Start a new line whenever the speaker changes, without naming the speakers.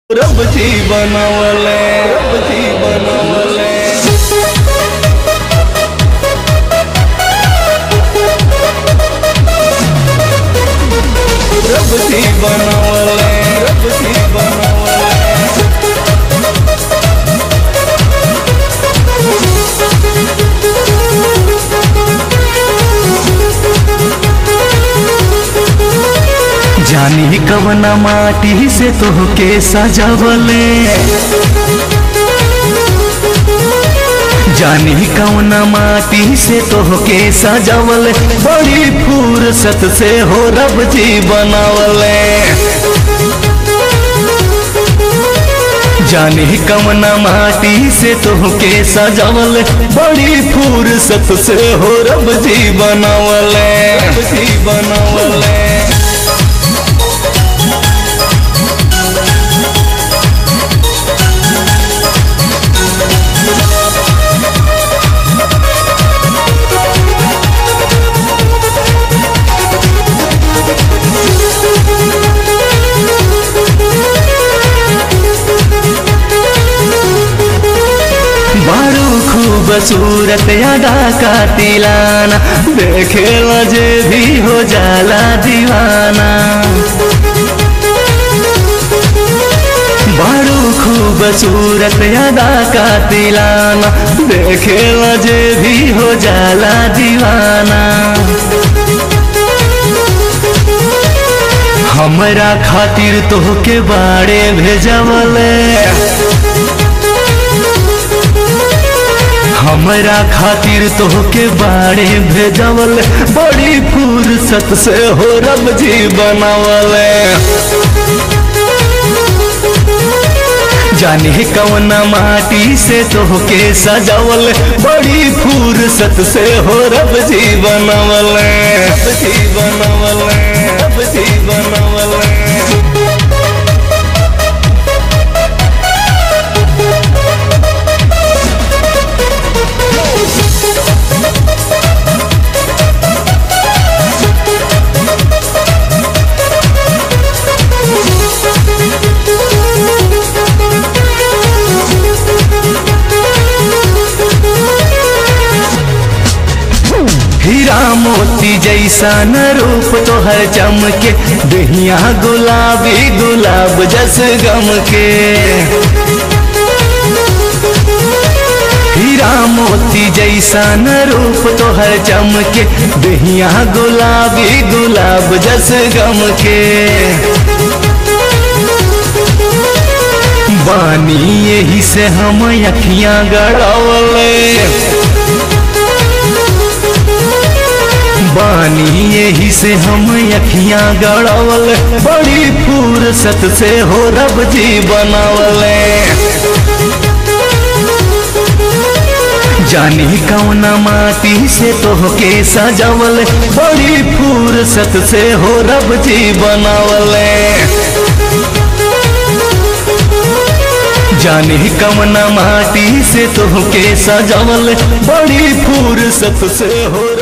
रब जी बनवले रब जी बनवले रब जी बनवले रब जी बनवले
जानी कवना माटी से तोहके सजावले जानी कवना माटी से तोहके सजावले बड़ी फुर्सत से हो रब जी बनावले जानी कवना माटी से तोहके सजावले बड़ी फुर्सत से हो रब जी बनावले
रब जी बनवले
बड़ू खूबसूरत अदा का तिलाना देखे जे भी हो जाला दीवाना बड़ू खूबसूरत अदा का तिलाना देखे जे भी हो जाला दीवाना हमरा खातिर तोहके बाड़े भेजवले हमरा खातिर तोहके बाड़े भेजवल बड़ी फुर्सत से हो रब जी बनावले जाने कवना माटी से तोहके सजावल बड़ी फुर्सत से हो रब जी बनावले
रब जी बनवले रब जी बनवले
हीरा मोती जैसा न रूप तोहर चमके दहिया गुलाबी गुलाब जस गम के हीरा मोती जैसा न रूप तोहर चमके दहिया गुलाबी गुलाब जस गम के बानी यही से हम अखियां गड़ावले बानी यही से हम अखियां गड़ावल बड़ी फुर्सत से हो रब जी बनावले जानी कौना माटी से तोहके सजावल बड़ी फुर्सत से हो रब जी बनावले जानी कवना माटी से तोहके सजावल बड़ी फुर्सत से हो